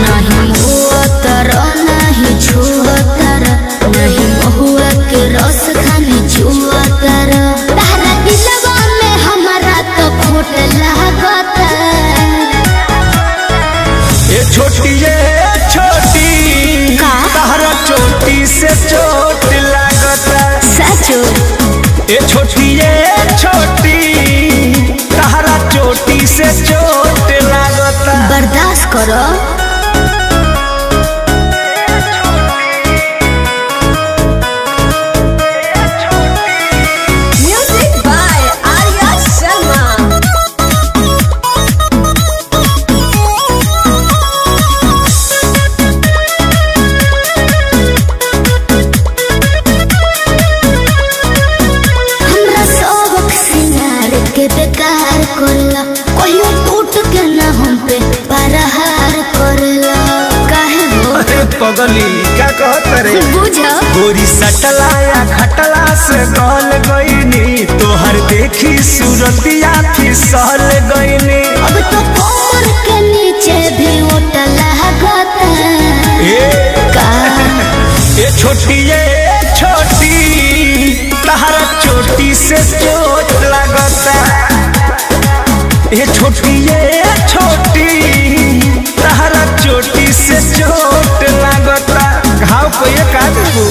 नहीं हुआ तर नहीं छुआ तर नहीं महुआ के रस खानी छुआ तर तारा दिलवा में हमारा तो खोट लागत ये छोटी ये छोटी का? तहरा चोटी से चोट लागता सचो ये छोटी ये छोटी तहरा चोटी से चोट लागता बर्दाश्त करो Music by Arya Sharma. हमरा सबक सिंगार के बेकार करला कहियो टूट के ना हम पे परहार करला काहे हो अरे पगली क्या कहत रे बुझ गोरी सटला या खटला से गल गईनी तोहर देखी सूरतिया फिसल गईनी अब तो कमर के नीचे भी ओटा लागत ए का ये छोटी ये छोटी तहरा चोटी से चोट लगता ये छोटी ये छोटी तहरा चोटी से चोट लगता घाव को ये का देबू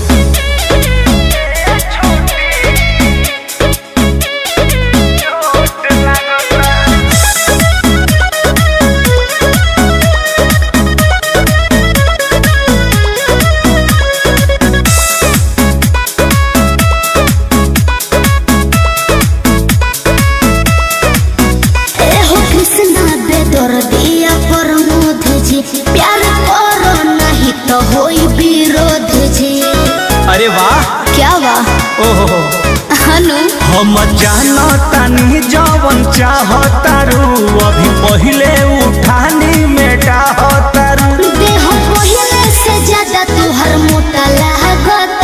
ए हो कृष्णा बेदर दिया प्रमोद जी प्यार करो नहीं तो होई विरोध जी अरे वाह क्या वाह ओहो हनु हम जानो तानी जवन चाहतारू अभी पहिले उठानी में डाहतारू देह पहिले से ज्यादा तुहर मोटा लागत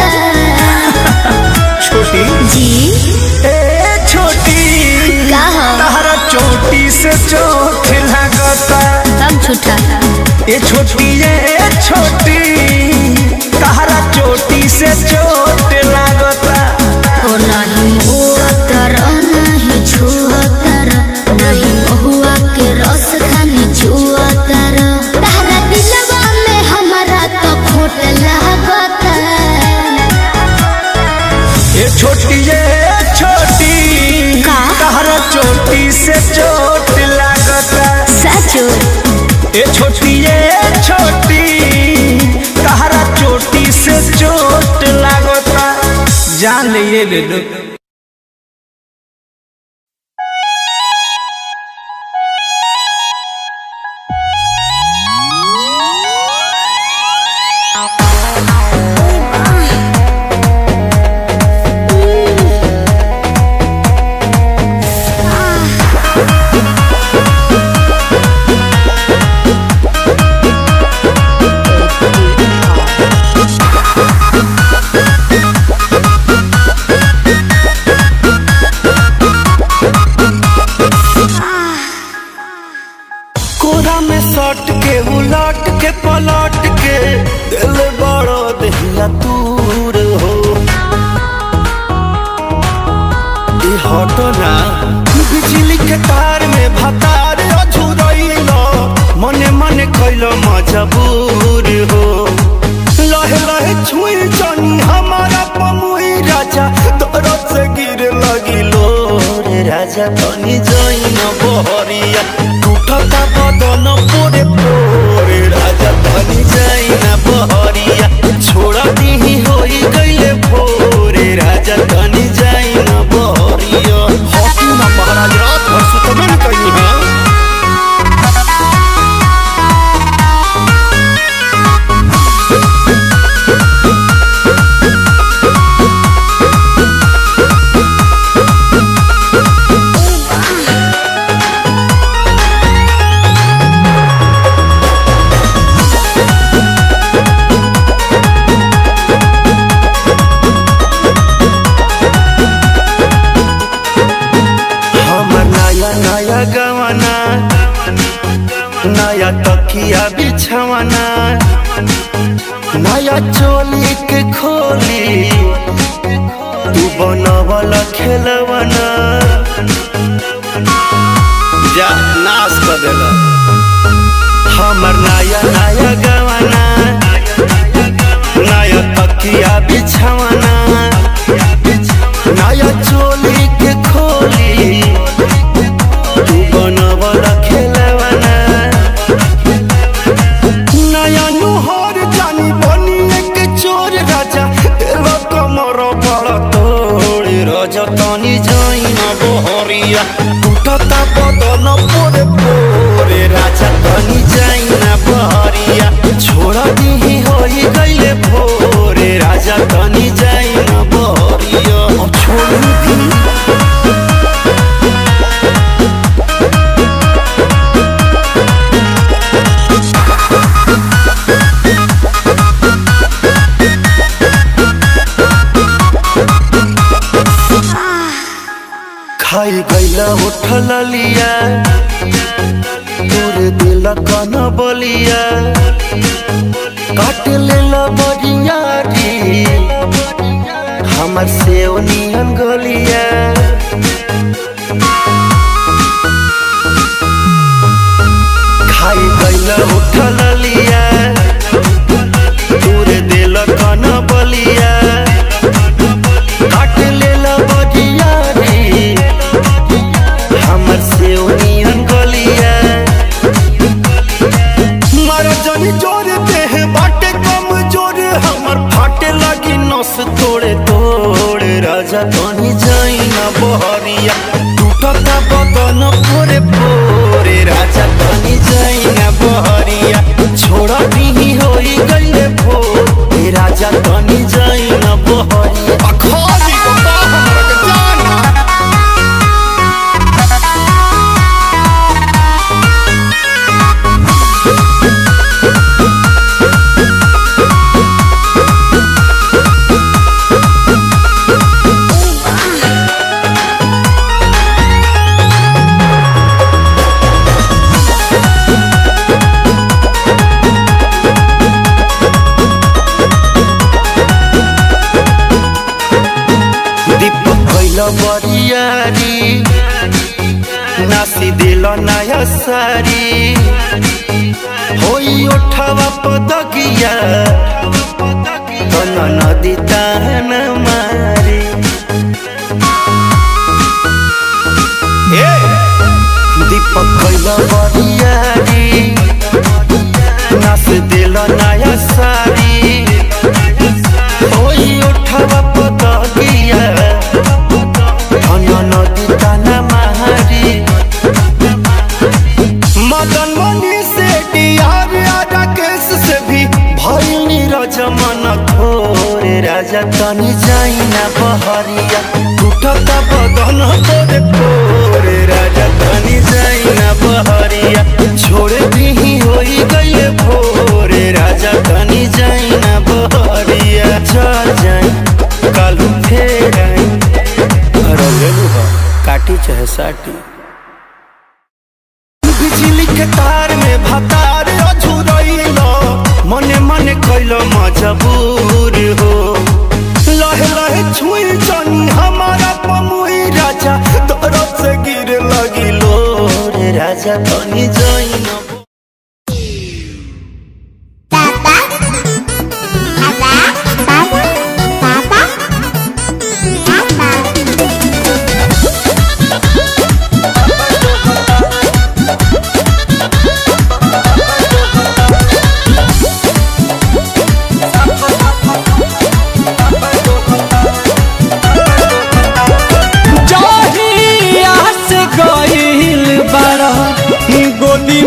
छोटी जी ए छोटी का हो? तहरा चोटी से चोट लगता तब छूटा ए छोटी ए छोटी तहरा चोटी से चोट लगता ओ नहीं हुआ तर नहीं छुआ तर नहीं महुआ के रस खानी छुआ तर तारा दिलवा में हमारा तो खोट लागत ए छोटी ए छोटी का? तहरा चोटी से चोट लगता सचो ए छोटी ए छोटी तहरा चोटी से चोट लागता जान ले ये ले लो कोरा में सट के उलट के पलट के दिल बड़ो दहिया दूर हो ई हटो ना बिजली के तार में भतार अझुरइलो मने मने कैलो मजबूर हो लहे लहे छुई जनी हमारा पमुई राजा दरद से गिर लगिलो रे राजा तनी जइन बहरिया टूटता बदन पोरे पोरे राजा तनी जइन बहरिया छोड़ दीही होई गइले भोरे राजा तनी जइन बहरिया हॉकी ना महाराज रात भर सुतबे न कहीं है बिछावना नया चोली के खोली तू बनवल खेलवना जा नाश कर देला हमर नया नया गवाना नया तकिया बिछावना नया चोली के खोली तू बनवल खेलवना नया नुहर जानी बनी एक चोर राजा तेरा कमर बड़ तोड़ राजा तनी जाइन बहरिया टूटता बदन पोरे पोरे राजा तनी जाइन बहरिया छोड़ दी होई गईले भोरे राजा तनी जाइन बहरिया अब छोड़ दी खाई गईला उठल लिया तोरे दिल कन बलिया काट लेला बरिया री हमर से नियन गलिया खाई गईला उठल लिया तोरे दिल कन बलिया काट लेला बरिया री हमर से नियन गलिया मारा जानी जोर देह बाटे कम जोर हमर फाटे लगी नस तोड़े तोड़े राजा तनी जाई ना बहरिया टूटता बदन पोरे पोरे राजा तनी जाई ना बहरिया छोड़ा दी होई गईले भोरे राजा तनी जाई ना बहरिया अखाली बता हमरा के जाना दीपक कैल बरियारी नासी दिल नया सारी होई ओठवा पदगिया तन नदी तान मारी ए दीपक कैल बरियारी नास दिल नया सारी ওই ওঠাবা পদগিয়া ধন্য নদী টানা মাহারি मदन मनी से डियार राकेश से भी भइल नीरज मन थोरे राजा तनी जाई ना बहरिया टूटता बदन तोरे पोरे राजा तनी जाई ना बहरिया छोड़ दी होई गईले भोरे राजा तनी जाई ना बहरिया चल जाई कालू फेर आई रंगलू ह काटी चाहे साटी बिजली के तार में भतार अझुरैल मने मने कैल मजबूर हो लहे लहे छुई जनी हमारा पमुई राजा तरफ से गिर लगी लो रे राजा तनी जैन जहिया से गइल बारा गोदी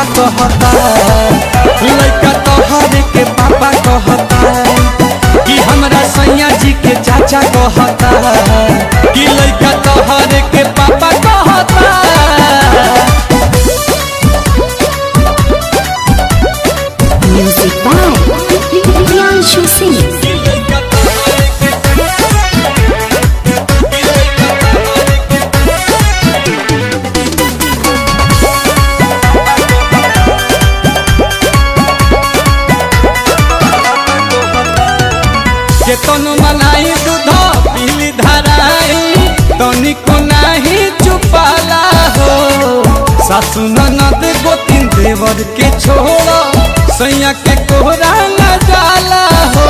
कहता लइका तोहरे के पापा कहता कि हमरा सैया जी के चाचा कहता कि लइका तोहरे के पापा कहता Music by Priyanshu Singh. केतन मनाई दूध पीली धराई तनिको नाही चुपाला हो सासु ननद गोतिन देवर के छोड़ सैया के कोहरा न जाला हो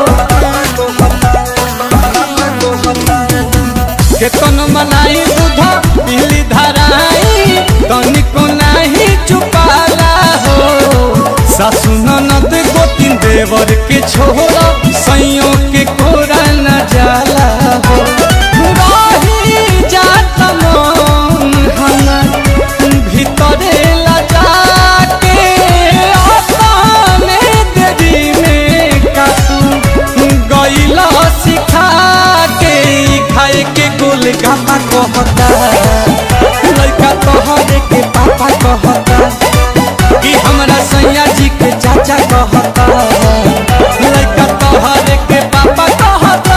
केतन मनाई दूध पीली धराई तनिको नाही चुपाला हो सासु ननद गोतिन देवर के छोड़ सैयों के कोरा न जाला हो रही जात मन हमर भीतरे लजा के अपने देरी में कातू गईला सिखा के ई खाए के गोल गापा कहता लइका तोहरे के पापा कहता कि हमरा सैया जी के चाचा कहता लइका तोहरे के पापा कहता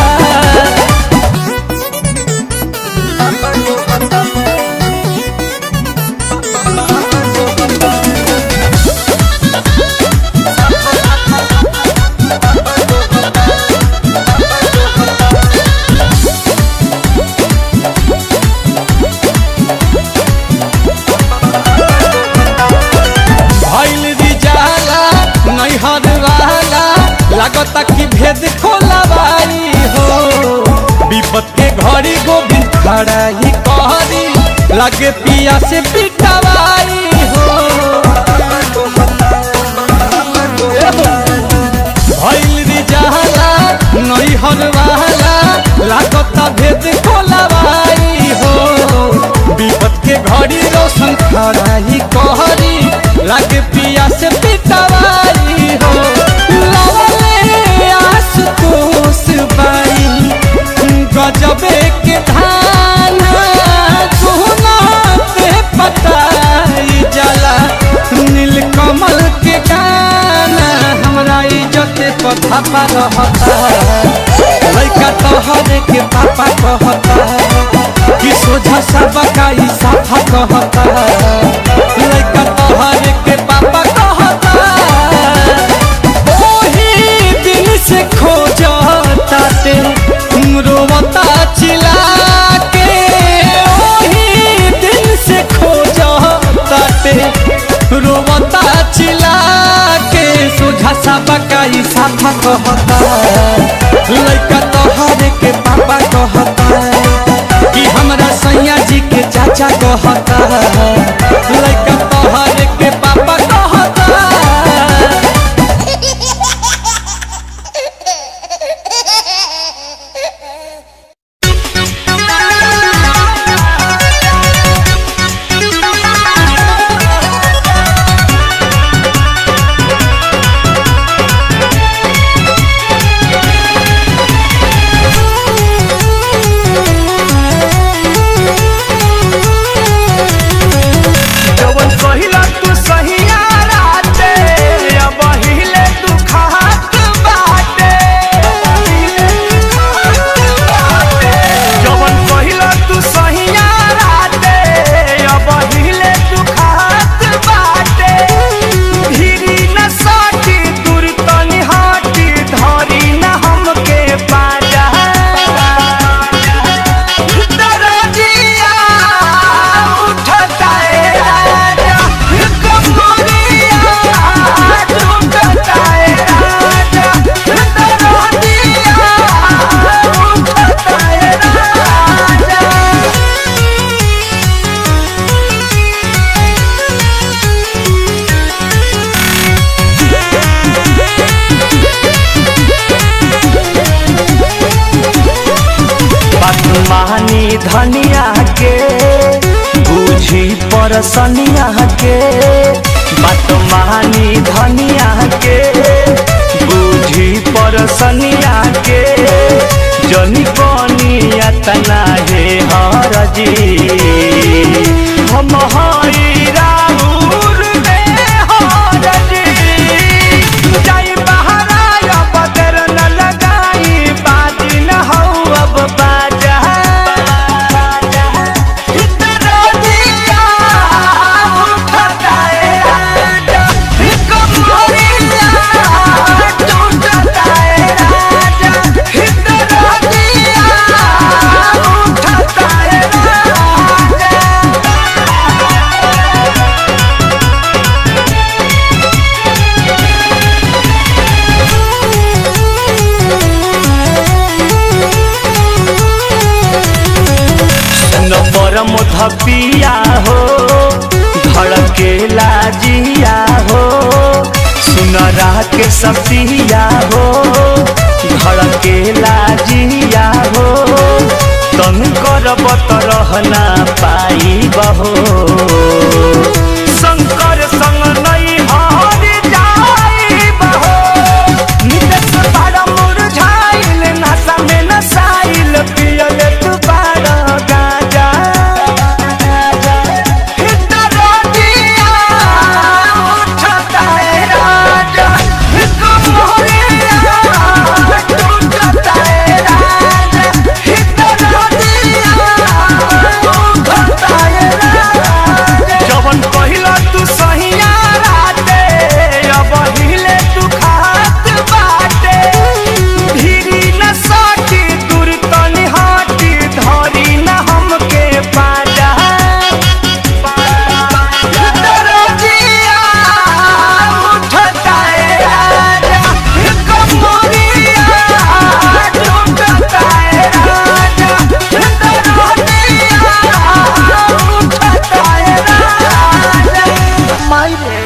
भइल रिजाला नैहर वाला लागता कि भेद खोलवाई हो विपत के घड़ी गोविंद खड़ा ही कहरी लगे पिया से पिटवाई हो भइल रिजाला नैहर वाला लागता भेद खोलवाई हो विपत के घड़ी रोशन खड़ा ही कहरी लागे पिया से पिटवाई हो लवले आस कोस बाई गजबे के धान सोना पे पताई जला नील कमल के गाना हमरा इज्जत पथा पर रहता लइका तोहरे के पापा कहता कि सोझा सब का ई साफा कहता लइका तोहरे के पापा कहता ओही दिन से खोजता ते रोवता चिल्ला के ओही दिन से खोजता ते रोवता चिल्ला के सोझा सब का ई साफा कहता लइका तोहरे के पापा कहता कि हमरा सैया जी के चाचा कहता लइका तोहरे के पापा कहता जवन कहिला तू सहिया राते अब हिले तू खात बाटे जवन कहिला तू सहिया राते अब हिले तू खात बाटे धीरी न साटी दूर तनी हाटी धरी न हमके पाजा दरजिया उठता है राजा कमरिया टूटता है राजा दरजिया उठता है राजा बानी धनिया के बूझी परसनिया के जनी बनिया तना हे हरजी हम हई राउर में हरजी जाई बहराया बदर न लगाई बाजी न हऊ अब बाजा इतना दिया उठता है राजा कमरिया टूटता है राजा इतना दिया उठता है राजा नंबर मुधपिया हो धड़के लाजिया हो सुनरा के सपिया हो धड़के लाजिया हो तन करब त रहना पाई बहो शंकर संग नहीं हार जाई बहो नितेश बड़ा मुरझाइल नशा में नसाइल पियल तू बड़ा गाजा हितरो दिया उठता है राजा कमरिया टूटता है राजा हितरो दिया उठता है राजा जवन पहिला तू सहिया राते अब हिले तू खात बाटे धीरी न साटी दूर तनी हाटी धरी न हमके पाजा दरजिया उठता है राजा कमरिया टूटता है राजा दरजिया उठता है राजा मायरे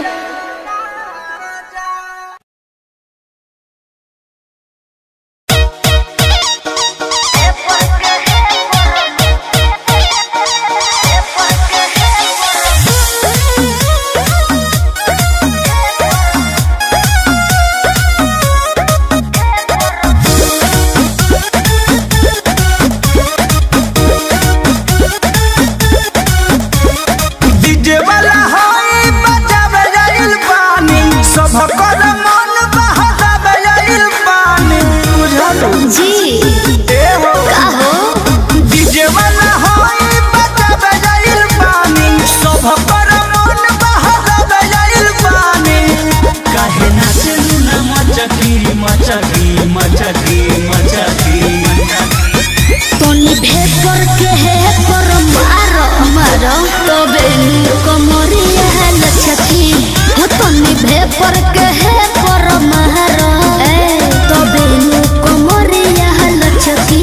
डीजे वाला होई बजावे जाइल पानी सब कर मन बहलावे जाइल पानी बुझलो जी ए हो का हो डीजे वाला होई बजावे जाइल पानी सब कर मन बहलावे जाइल पानी काहे नाचे ना मचकी मचकी मचकी मचकी तनी भेपर के है पर मारो मारो तबे नु कमरिया लचकी हो तनी भेपर के है पर मारो ए तबे नु कमरिया लचकी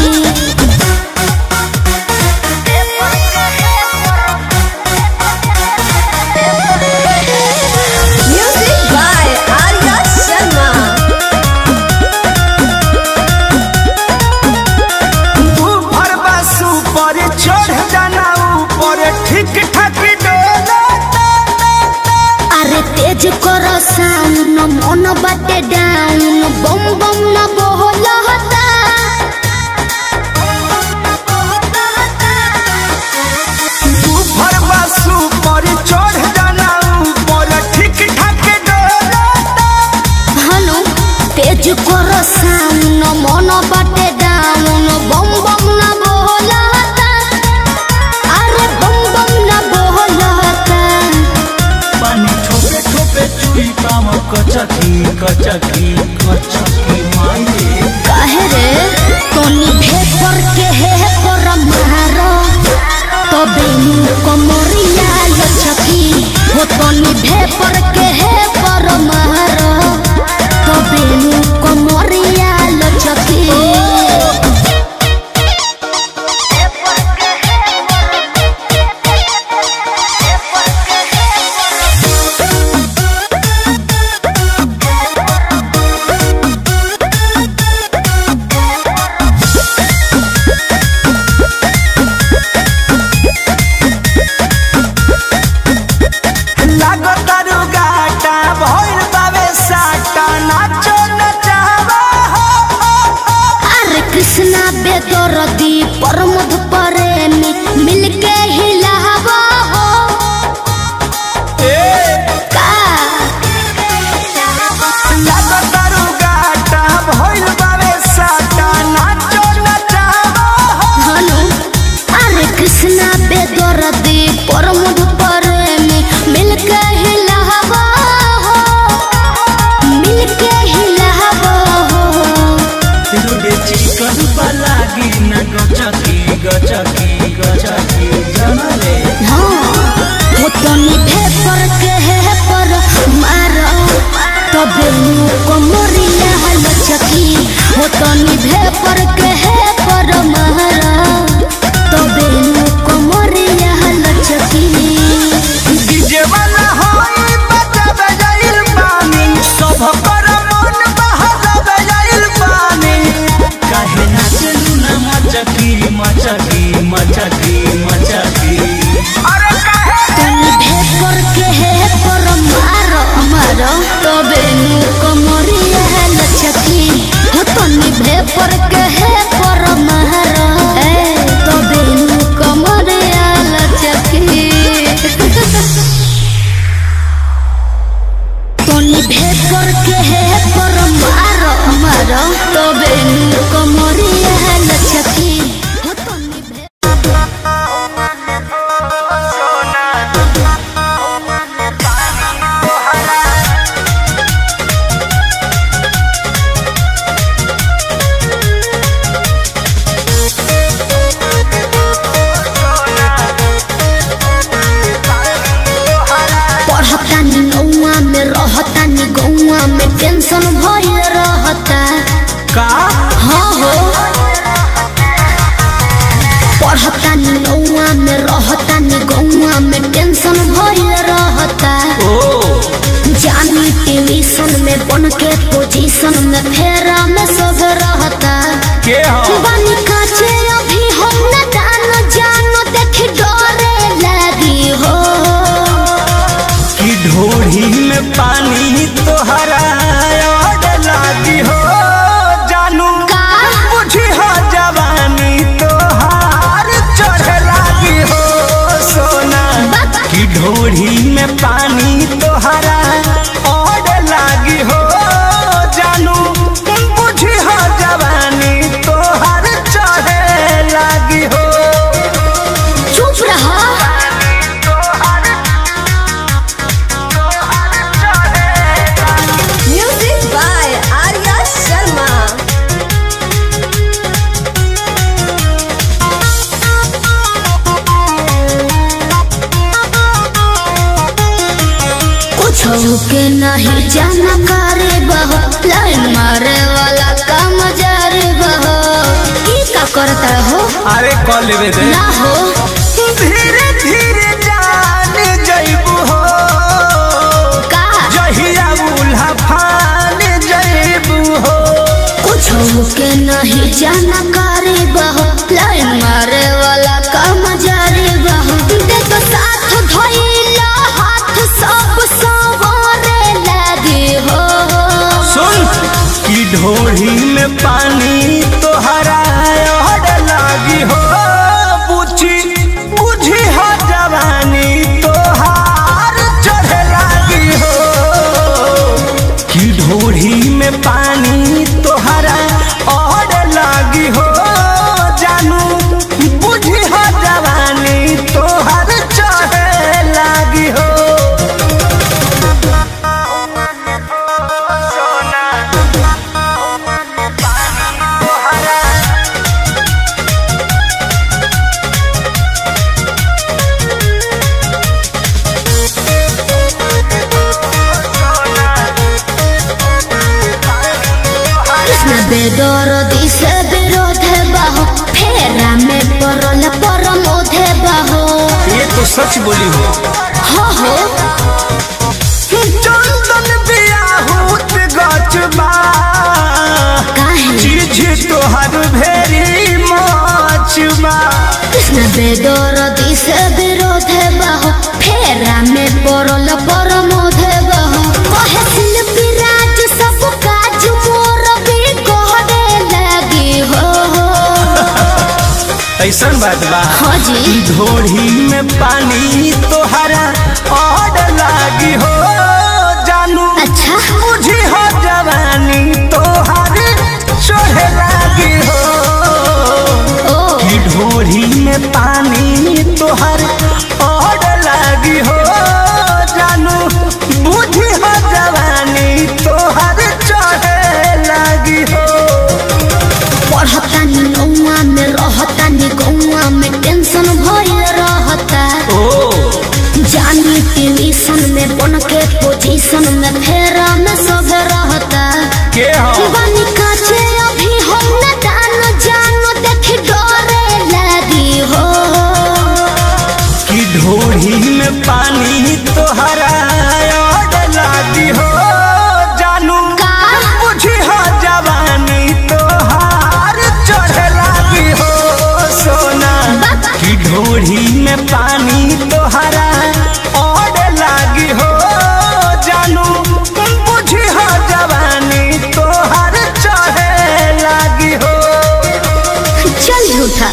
Music by Arya Sharma. ऊपर बसु पर चढ़ जाना ऊपर ठीक ठाक डोला अरे तेज करो साउन मन बाटे डाउन बम बम न बोलता ऊपर बसु पर चढ़ जाना ऊपर ठीक ठाक डोला हनु तेज करो साउन मन बाटे डाउन बम बम न बोलता अरे बम बम न बोलता पानी ठोपे ठोपे चुई पाम कचकी कचकी कचकी माये काहे रे तनी भेपर के है पर मारो तबे नु कमरिया लचकी हो तनी भेपर के है पर मारो तबे नु कमरिया लचकी Music बेदरदी प्रमोद प्रेमी मिलके हिलावा हो का लागतारू गाटा भइल बावे साटा नाचो नचावा हनु अरे कृष्णा बेदरदी प्रमोद प्रेमी मिलके हिलावा हो मिलके हिलावा हो तिरुडे चिकन पलागी न गचकी गचकी गचकी जनले हो तनी भेपर के है पर मारो तबे मुको मोरिया हल चकी हो तनी भेपर के है पर मारो तबे मुको मोरिया हल चकी डीजे वाला होई बजावे जाइल पानी सब कर मन बहावे जाइल पानी काहे नाचलू न मचकी मचकी मचकी मचकी अरे काहे तनी भेपर के है पर मारो मारो तबे मुको मोरिया हल चकी हो तनी भेपर के है पर मारो तबे मुको मोरिया हल चकी तनी भेपर के है पर मारो मारो तबे नुको मोरिया लचकी हो तनी भे पढ़तानी नौआ में रहतानी गौआ में टेंशन भइल रहता का हाँ हो पढ़तानी नौआ में रहतानी गौआ में टेंशन भइल रहता ओ जानी ट्यूशन में बन के पोजीशन में फेरा में सब रहता के हो बानी काचे अभी हम न जान जानो देख डरे लगी हो कि ढोढ़ी में पानी तोहरा ओड लागी हो जानू का? बुझी हो जवानी तोहार चढ़ लागी हो सोना बा- कि ढोढ़ी में पानी तोहरा ओड लागी हो जानू बुझी हो जवानी तोहार चढ़ लागी हो चुप रहा Music by Arya Sharma. कुछ के नहीं जाना करे बह लाइन मारे वाला काम जारे बह की का करता हो अरे कॉल लेवे दे ना हो धीरे धीरे जान जइबू हो का जहिया उल्हा फान जइबू हो कुछ के नहीं जाना करे बह लाइन मारे वाला काम जारे बह देख साथ धइला हाथ सब सवारे लगे हो सुन कि ढोढ़ी में पानी तोहरा ओढ़ लागी हो बुझी बुझी हो जवानी तोहार चढ़ लागी हो कि ढोढ़ी में पानी तोहरा ओढ़ लागी हो जानू बुझी हो जवानी तोहार चढ़ लागी हो कृष्ण बेदर दिशे विरोध बाहो फेरा में परल परमोध बाहो ये तो सच बोली हो हो हो चंदन बियाहूत गचबा काहे चीज तोहर भेरी मचबा कृष्ण बेदर दिशे विरोध बाहो फेरा में परल परमोध बाहो कहे शिल्पी राज सब काज मोर भी कहरे लगी हो ऐसन बात बा हाँ जी ढोढ़ी में पानी तोहरा और लागी हो जानू अच्छा बुझी हो जवानी तोहर चढ़े लागी हो ओ कि ढोढ़ी में पानी तोहर और लागी हो जानू बुझी हो जवानी तोहर चढ़े लागी हो पढ़तानी नौआ में रहतानी गौआ में टेंशन भइल रहता ओ जानी ट्यूशन में बन के पोजीशन में फेरा में सब रहता के हो बनी काचे अभी हम न जान जानो देख डरे लगी हो कि ढोढ़ी में पानी तोहरा और लागी हो जानू का? बुझी हो जवानी तोहार चढ़े लागी हो सोना कि ढोढ़ी में पानी तोहरा और लागी हो जानू बुझी हो जवानी तोहार चढ़े लागी हो चल झूठा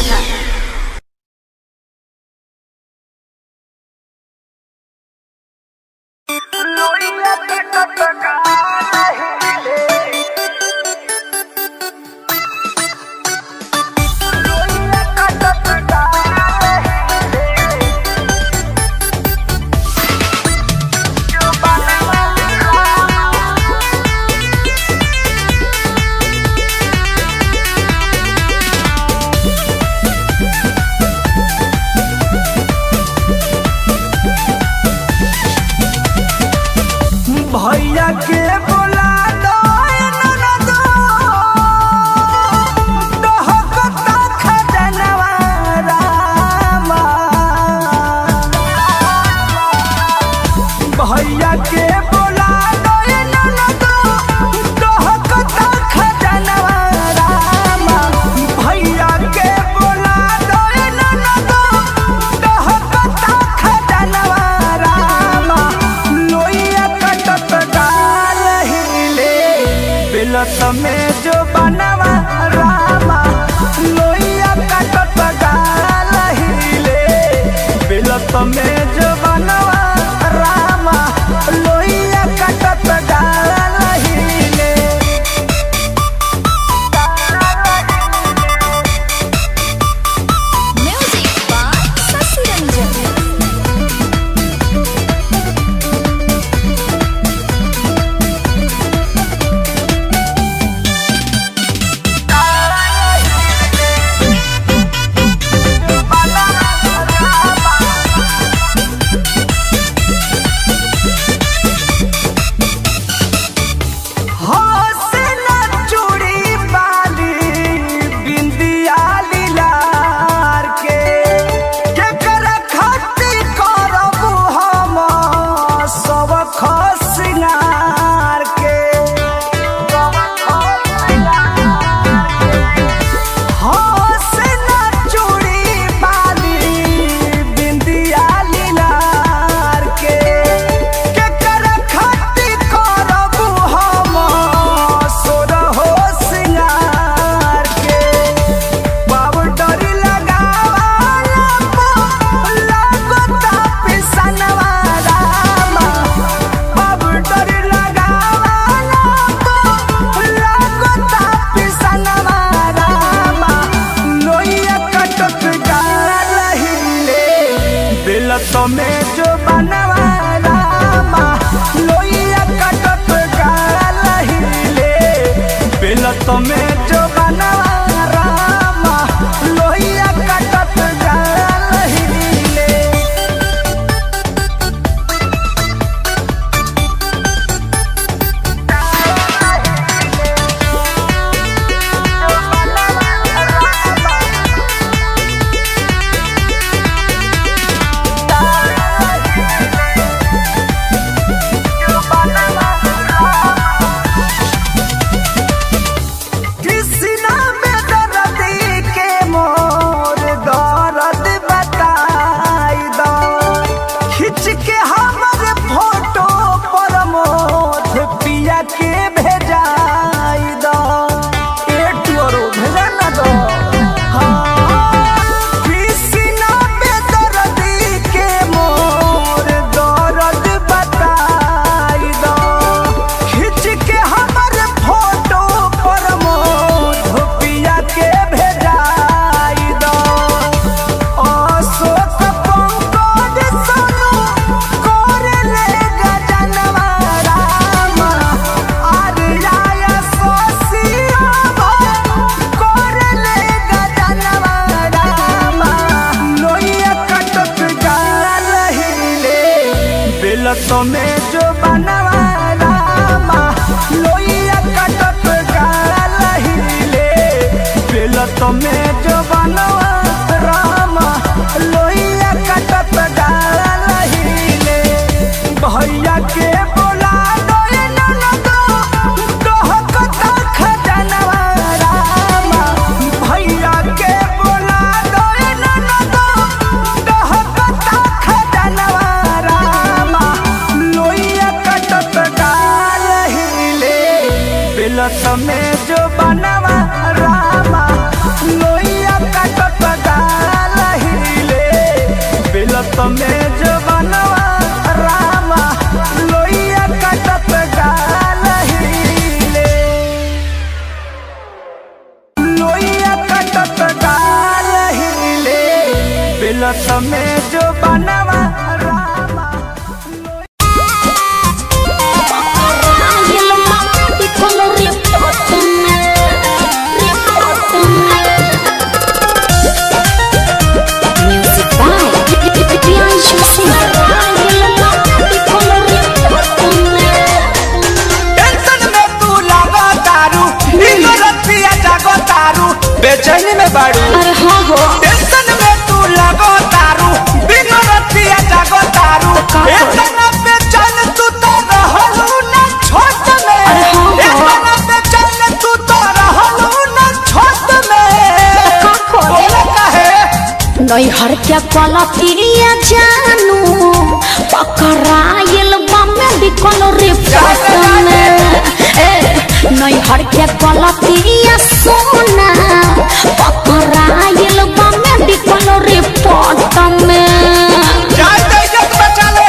भैया के बोला दो ननदो डहकता खजनवा रामा भैया के बोला दो ननदो डहकता खजनवा रामा भैया के बोला दो ननदो डहकता खजनवा रामा लोइया कटत डाल हिले बिलत में जो बनवा रामा लोइया कटत डाल हिले बिलत में जो बनवा रामा लोइया कटत डाल हिले Music by Sasi Ranjan. हौसला चूड़ी बाली बिंदिया लीलार के केकर खती करब हम सब खसिनार के हौसला चूड़ी बाली बिंदिया लीलार के केकर खती करब हम सोरहो सिंगार के पाउडर लगावाला लागता पिसनवा रामा पाउडर लगावाला लागता पिसनवा रामा लोइया कटक गाल हिले बिलत में जो बनवा रामा लोइया कटक गाल हिले बिलत में जो बनवा रामा लोइया कटक गाल हिले बेलत में जो बनवाला लोइया कटत गाला हिले बेलत में जो बनवा रामा लोइया कटत गाला हिले भैया के बोला दोए ननदो कहकता खजनवा रामा भैया के बोला दोए ननदो कहकता खजनवा रामा लोइया कटत गाल हिले बेलत में जो बनवा रामा लोइया कटत गाल हिले बेलत में जो बनवा रामा लोइया कटत गाल हिले लोइया कटत गाल हिले बेलत में जो बनवा रामा टेंशन में तू लागो तारू इनो रतिया जागो तारू बेचैनी में बाड़ू अरे हाँ हो टेंशन में तू लागो तारू बिनो रतिया जागो तारू का करी? इतना बेचैन तू तो रहलू ना छोट में अरे हाँ, हाँ। इतना बेचैन तू तो रहलू ना छोट में का करी? बोले काहे नैहर के पलकिया जानू पकड़ाइल बमे बिकल रिपोर्ट में ए नैहर के पलकिया सोना पकड़ाइल बमे बिकल रिपोर्ट में जाय दे इज्जत बचा ले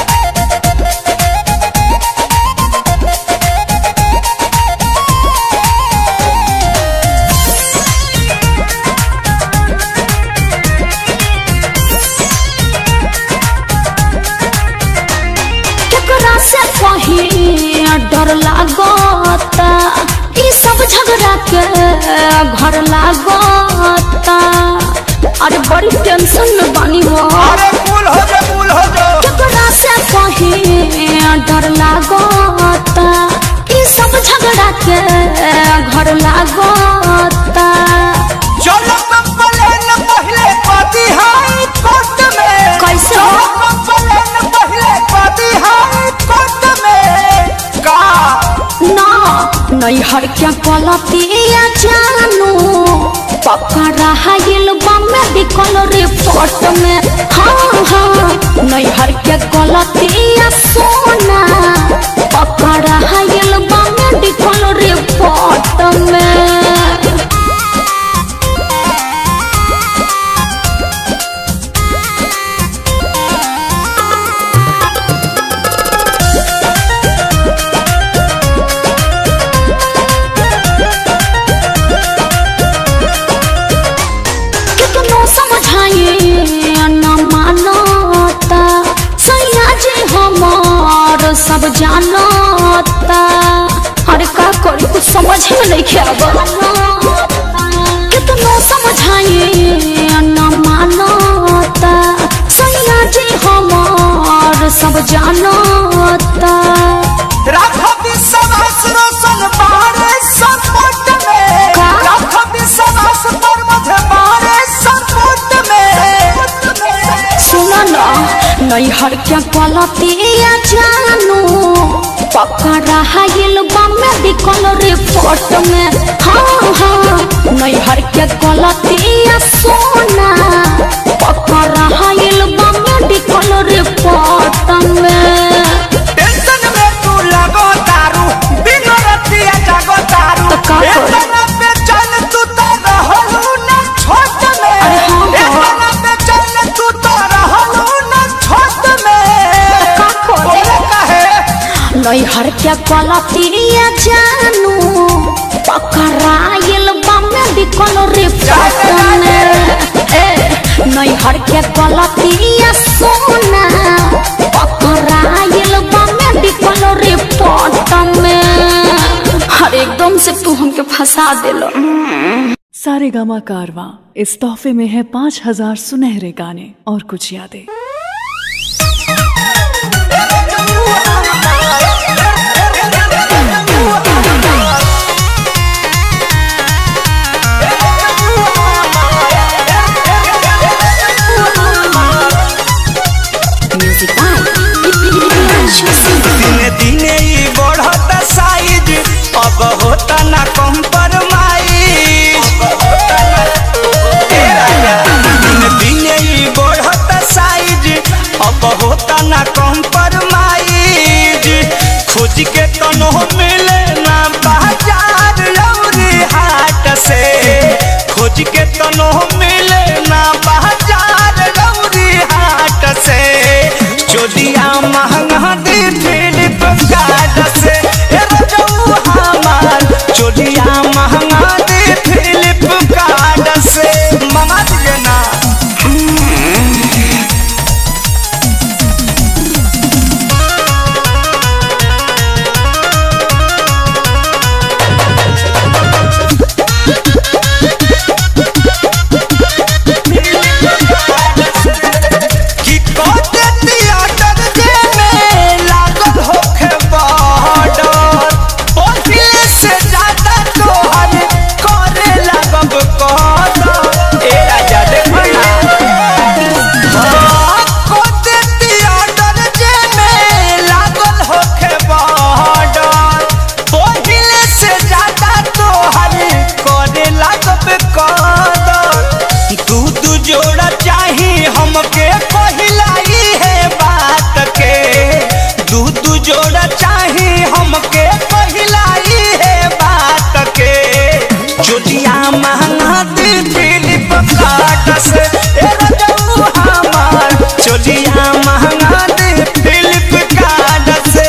केकरा से कहीं डर लागता ई सब झगड़ा के घर लागता अरे बड़ी टेंशन में बानी हो अरे फूल हो जा फूल हो जा केकरा से कहीं डर लागता ई सब झगड़ा के घर लागता चलो कंप्लेन पहले पाती हाई कोर्ट में कैसे? चलो कंप्लेन पहले पाती हाई कोर्ट में का ना नैहर के पलतिया जानू पकड़ा हाइल बमे बिकल रिपोर्ट में हाँ हाँ नैहर के गलतिया सोना पकड़ा हाइल बमे बिकल रिपोर्ट में कितनो समझाए न मानता सैया जी हमार सब जानता अरे का करी कुछ समझ में नहीं खेब कितनो समझाए न मानता सैया जी हमार सब जानता राखो विश्वास रोशन बारे सपोर्ट में का? राखो विश्वास पर मुझे बारे सपोर्ट में सुनो न नैहर के पलतिया जानू पकड़ा हाइल बमे बिकल रिपोर्ट में हाँ हाँ नैहर के गलतिया सोना पकड़ा हाइल बमे बिकल रिपोर्ट में टेंशन में तू लगो तारू बिनो रतिया जागो तारू तो का करी? इतना बेचैन तू तो रहलू ना छोट में अरे हाँ, हाँ। इतना बेचैन तू तो रहलू ना छोट में का करी? बोले काहे नैहर के गलतिया जानू पकड़ाइल बमे बिकल रिपोर्ट में ए नैहर के गलतिया सोना पकड़ाइल बमे बिकल रिपोर्ट में हर एकदम से तू हमके फंसा दिलो सारे गामा कारवा इस तोहफे में है पाँच हजार सुनहरे गाने और कुछ यादें एगो खोज के तनो मिले ना बाजार गौरी हाट से चोलिया महंगा दी फिलिप कार्ड से ए रजऊ हमार चोलिया महंगा दी फिलिप कार्ड से मंगा दिए ना कि कोते थिएटर जे में लागल होखे बॉर्डर पहिले से ज्यादा तोहर करे लगब कदर ए राजा देखो ना कोते थिएटर जे में लागल होखे बॉर्डर पहिले से ज्यादा तोहर करे लगब कदर दू दू जोड़ा चाही हमके पहिलाई है बात के दू दू जोड़ा चाही हमके पहिलाई है बात के चोटिया महंगा दी फिलिप कार्ड से ए रजऊ हमार चोटिया महंगा दी फिलिप कार्ड से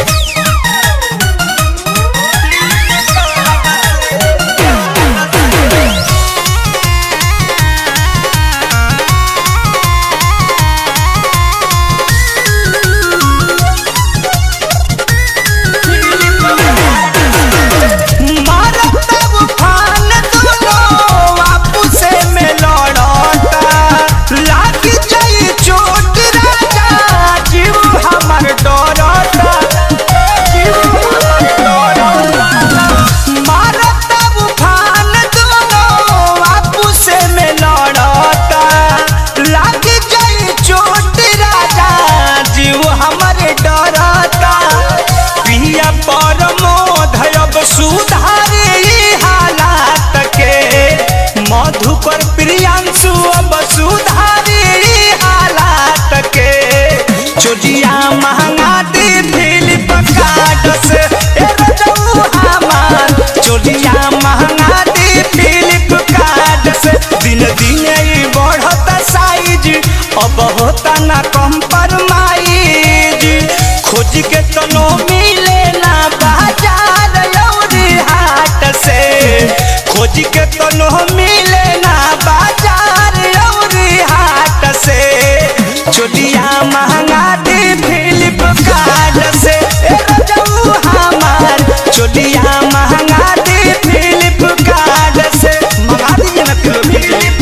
मारत उफान दोनों आपसे में लड़ता लाग जाई चोट राजा जीव हमर डरता जीव हमर डरता मारत उफान दोनों आपसे में लड़ता लाग जाई चोट राजा जीव हमर डरता पिया परमोध अब सुधारे ई हालात के मधुकर प्रियांशु अब सुधारे ई हालात के चोटिया महंगा दी फिलिप कार्ड से ए रजऊ हमार चोटिया महंगा दी फिलिप कार्ड से दिन दिन ई बढ़त साइज अब होता ना कम्प्रोमाइज खोज के तनो मिले ना बाजार लौरी हाट से खोज के तनो मिले ना बाजार लौरी हाट से चोटिया महंगा दी फिलिप कार्ड से ए रजऊ हमार चोटिया महंगा दी फिलिप कार्ड से मंगा दीजिए ना फिलिप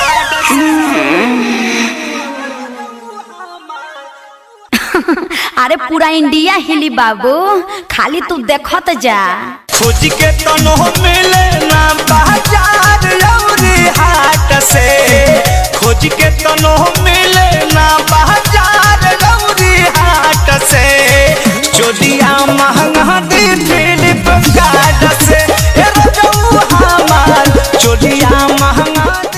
अरे पूरा इंडिया हिली बाबू खाली तू देखत जा खोज के तनो मिले ना बाजार लौरी हाट से खोज के तनो मिले ना बाजार लौरी हाट से चोलिया महंगा दी फिलिप कार्ड से ए रजऊ हमार चोलिया महंगा दी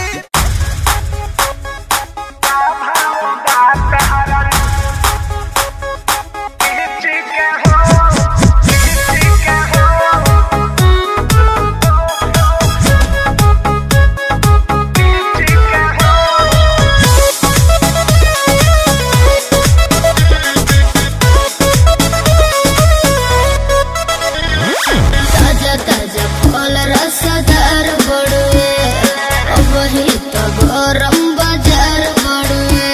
ताजा ताजा फल रसदार बड़ुए वही तो गरम बाजार बड़ुए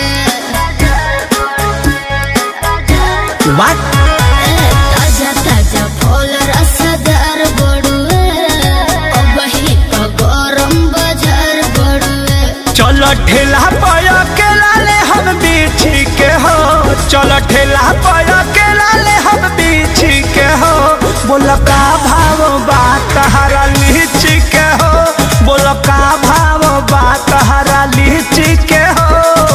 ताजा ताजा फल रसदार बड़ुए वही तो गरम बाजार बड़ुए चल ठेला पाया के लाले हम बीछी के हो चल ठेला पाया के लाले हम बीछी के हो बोल का भाव बात हरा लीची के हो बोल का भाव बात हरा लीची के हो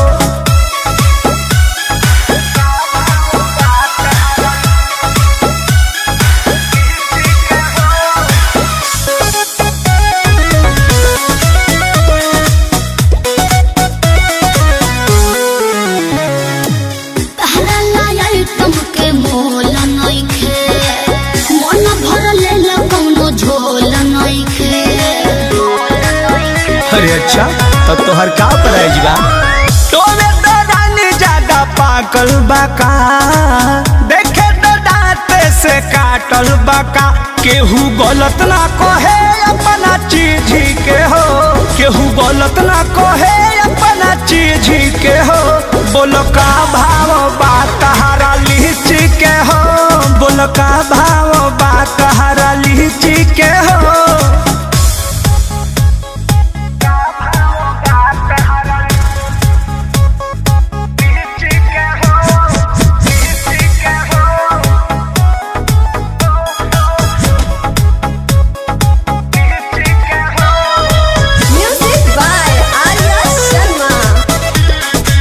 तहरा लाया तुमके मोल नइखे मन भर ले कौनो झोल नइखे अरे अच्छा तब तोहर का प्राइज बा तोरे तो रानी ज्यादा पाकल बाका देखे तो दांते से काटल बाका केहू गलत ना कहे अपना चीज के हो केहू गलत ना कहे अपना चीज के हो बोलो का भाव बा तहारा लीची के हो बोलो का भाव बा तहारा लीची के हो Music by Arya Sharma.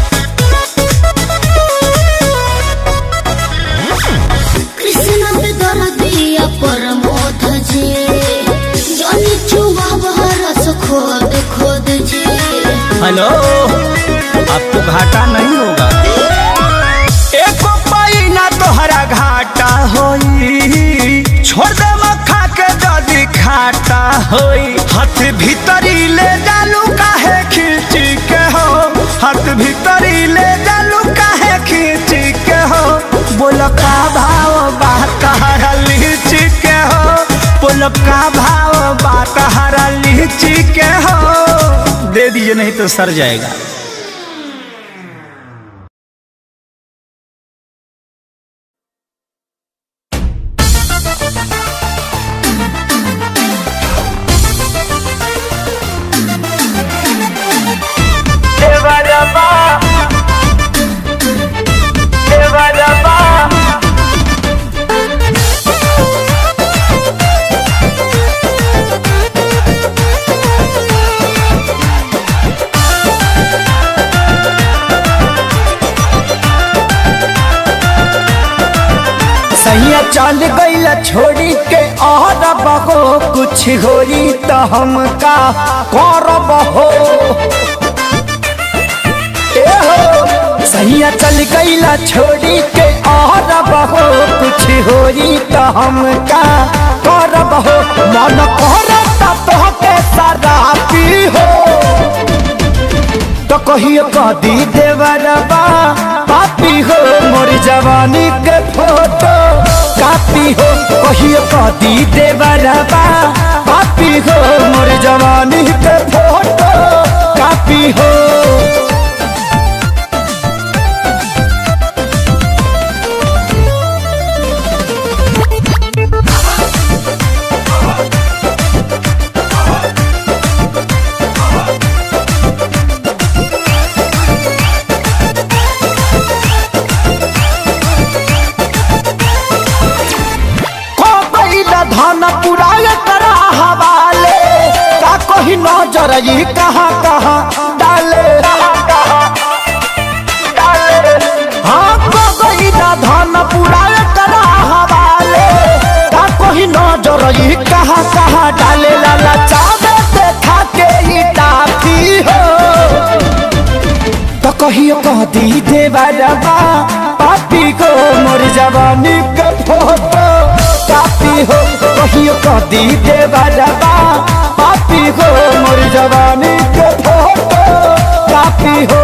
Krishna पे दर्दिया परमोध जी जनी चुवा रस खोद खोद जी हेलो अब तो घाटा नहीं होगा एको पैना तोहरा घाटा होई छोड़ दे मक्खा के जदी खाटा होई हाथ भीतरी ले जालू काहे खींची के हो हाथ भीतरी ले जालू काहे खींची के हो बोल का भाव बा तहरा लीची के हो बोल का भाव बा तहरा लीची के हो दे दीजिए नहीं तो सर जाएगा सैया चल गईल छोड़ी के और बहो कुछ होई तो हम का करब हो ए हो सैया चल गईल छोड़ी के और बहो कुछ होई तो हम का करब हो मन करता तो के सारा पी हो तो कहियो कदी देवरबा पापी हो मोर जवानी के फोटो कापी हो कहियो कदी देवरबा पापी हो मोर जवानी के फोटो कापी हो को बैला धन पुराय करा हवाले का कही नजर ई कहाँ कहाँ डाले हाँ को बैला धन पुराय करा हवाले का कही नजर ई कहाँ कहाँ डाले लाला चावे देखा के ई टाफी हो तो कहियो कह दी देवरबा पापी को मोर जवानी के फोटो कापी हो कहियो कह दी देवरबा पापी को मोर जवानी के फोटो कापी हो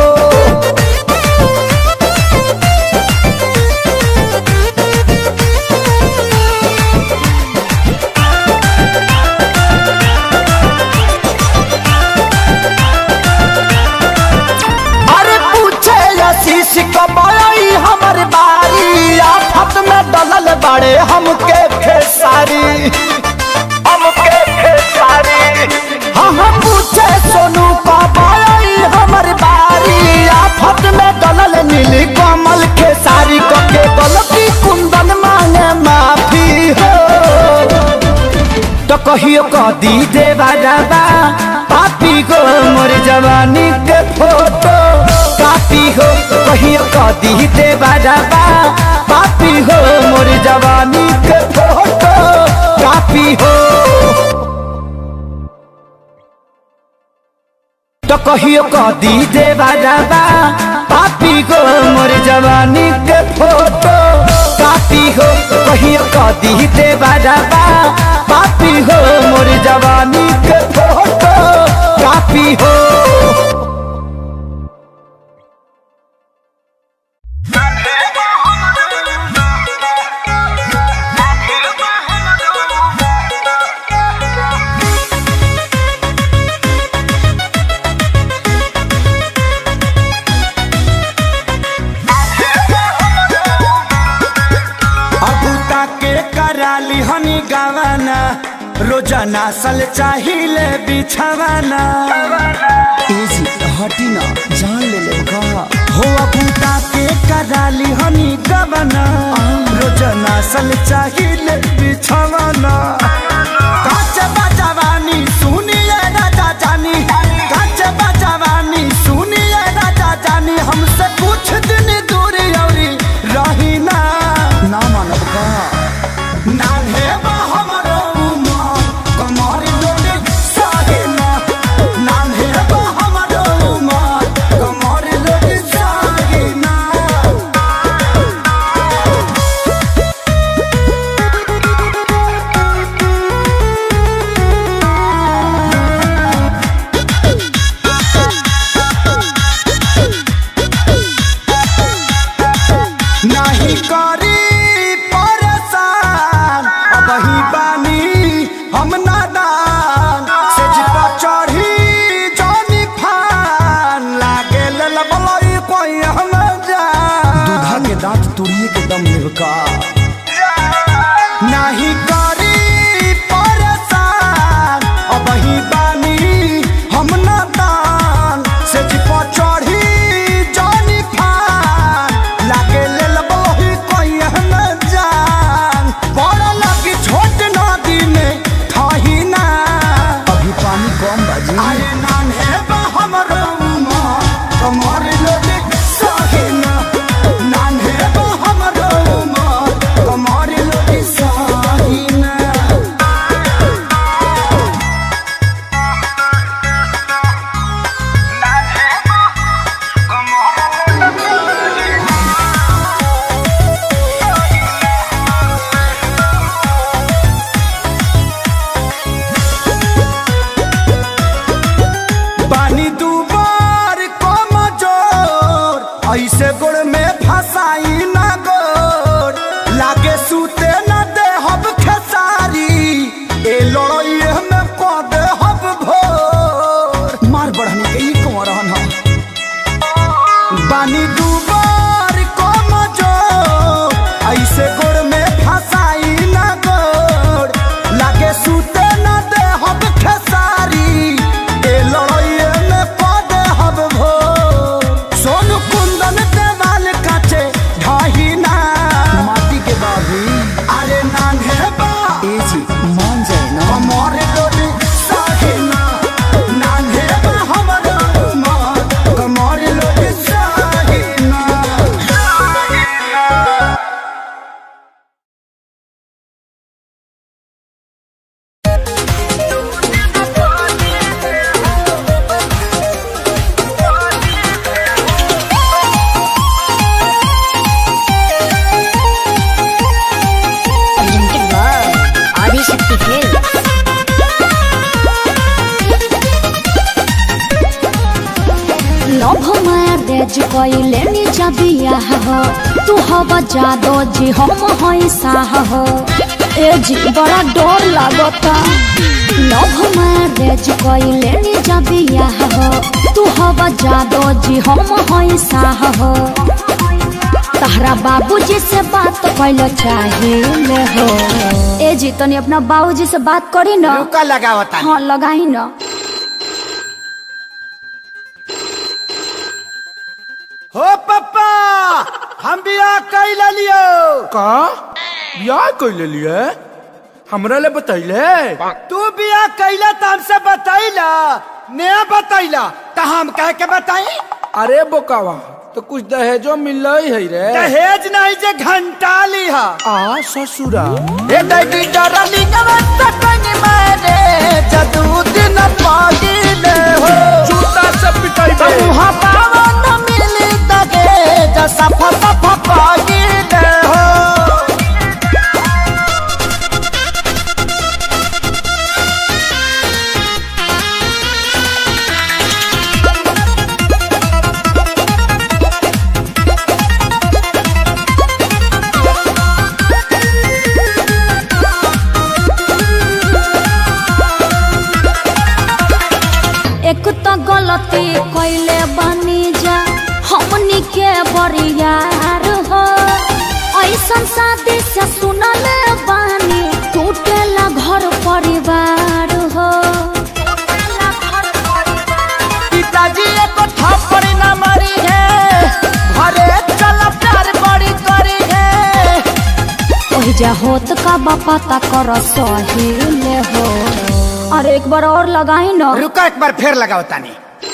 अरे पूछे आशीष कमाई हमर बारी आफत में डलल बड़े हमके खेसारी हमके खेसारी हाँ हाँ पूछे सोनू कमाई हमर बारी आफत में डलल नीली कमल खेसारी के गलती कुंदन मांगे माफी हो तो कहियो कदी देवा जाबा पापी को मोर जवानी के फोटो कापी हो कहियो कदी देवा जाबा पापी हो मोर जवानी के फोटो कापी हो तो कहियो कदी देवा जाबा पापी को मोर जवानी के फोटो कापी हो कहियो कदी देवा जाबा पापी हो मोर जवानी के फोटो कापी पापी हो अबू ताके कराली हनी गावाना रोजाना सल चाहिए बिछावाना एजी हटी ना जान ले ले का हो अबू ताके कराली हनी गावाना रोजाना सल चाहिए बिछावाना काच बजवानी सुनिए राजा जानी काच बजवानी सुनिए राजा जानी हमसे कुछ दिन दूर औरी रही ना ना मानब का नान्हे बा हमरो उमर, कमर लोने साहिना। नान्हे बा हमरो उमर, कमर लोने साहिना। नाही करी परेशान अब ही बानी हम नादान सेज पर चढ़ी जानी फान लागे ललबलई कोई हम जान दूधा के दांत तुड़िए के दम लेब का नाही करी परेशान अब ही बानी हम नादान सेज पर चढ़ी जानी फान लागे ललबलई कोई हम जान बड़ लगी छोट नदी में ठही ना अभी पानी कम बाजी अरे नान्हे बा हमरो उमर, कमर लोने साहिना। नान्हे बा हमरो उमर, कमर लोने साहिना। पानी दुबार कम जोर ऐसे गोड़ में फसाई ना गोर लागे सूते न दे हब खेसारी ए लड़ाई में पद हब भोर मार बढ़नी के ई कौन रहन हम पानी दुबार कम जोर ऐसे गोड़ में फसाई ना गोर लागे सूते न दे हब खेसारी ए लड़ाई में पद हब भोर सोन कुंदन देवाल काचे ढाही ना माटी के बाबी अरे नान्हे बा एजी मान जाए ना कमर लोने साहिना नान्हे बा हमर उमर कमर लोने साहिना presented by Adi Shakti Films. Love मार दे जी कइले नी जबिया हो तू हवा जादो जी हम हई साह हो ए जी बड़ा डर लागता लभ मार दे जी कइले नी जबिया हो तू हवा जादो जी हम हई साह हो तहरा बाबूजी से बात कैल चाहिए हो ए जी तनी अपना बाबूजी से बात करी ना रुका लगावता हाँ लगाई ना हो पप्पा हम बियाह कैल लियो का बियाह कैले लिए हमरा ले बतैले तू बियाह कैला त हमसे बतैला ने बतैला त हम कह के बताई अरे बोकावा तो कुछ दहेजो मिल है रे दहेज नहीं जे घंटा लिहा आ ससुरा ए दैडी डरली गवत कनी मारे जदू दिन पागिले हो जूता से पिटाई बे मुहा पावन मिली तगे जसा फसा पागिले हो तो गलती कैले बनी जा हमनी के बरियार हो ऐसन शादी से सुनल बानी टूटेला घर परिवार हो पिताजी एको थप्पड़ न मारी है घरे चल प्यार बड़ी करी है ओहि जा होत का बापा ता कर सहिले हो अरे एक बार और लगाई ना रुका एक बार फिर लगाओ तानी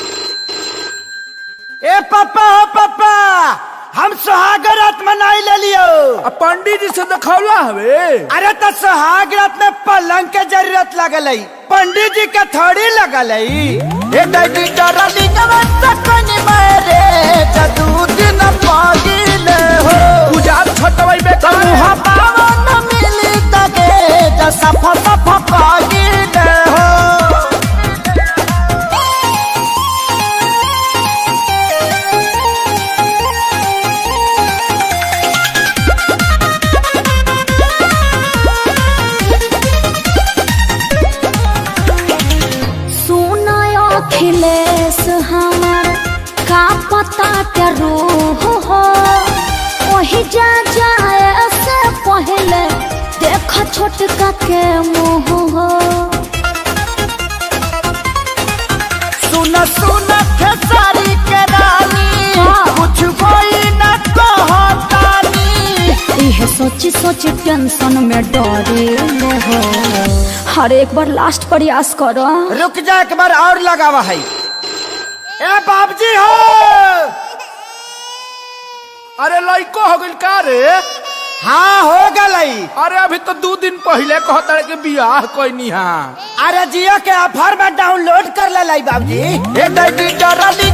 ए पापा हो पापा हम सुहाग रात मनाई ले लियो आ पंडित जी से दिखौला हवे अरे तो सुहाग रात में पलंग के जरूरत लगल है पंडित जी के थोड़ी लगल है ए दैडी डरली कवन सकन मेरे जदू दिन पागिले हो पूजा छटवाई बे तमुहा पावन मिली तगे ज सफा सफा पागिले हो सुनो अखिलेश हमार का पता के रूह हो वही जा जाए से पहले देख छोटका के मुंह हो सुन सुन खेसारी के रानी हाँ। कुछ कोई न कहतानी यह सोची सोची टेंशन में डरे हो हर एक बार लास्ट प्रयास करो रुक जा एक बार और लगावा है ए बाबजी हो अरे लइको हो गइल का रे हाँ हो गलई अरे अभी तो दो दिन पहले कहता रहे कि बियाह कोई हाँ अरे जियो के ऑफर में डाउनलोड कर ले लाई बाबजी ए दैडी डरली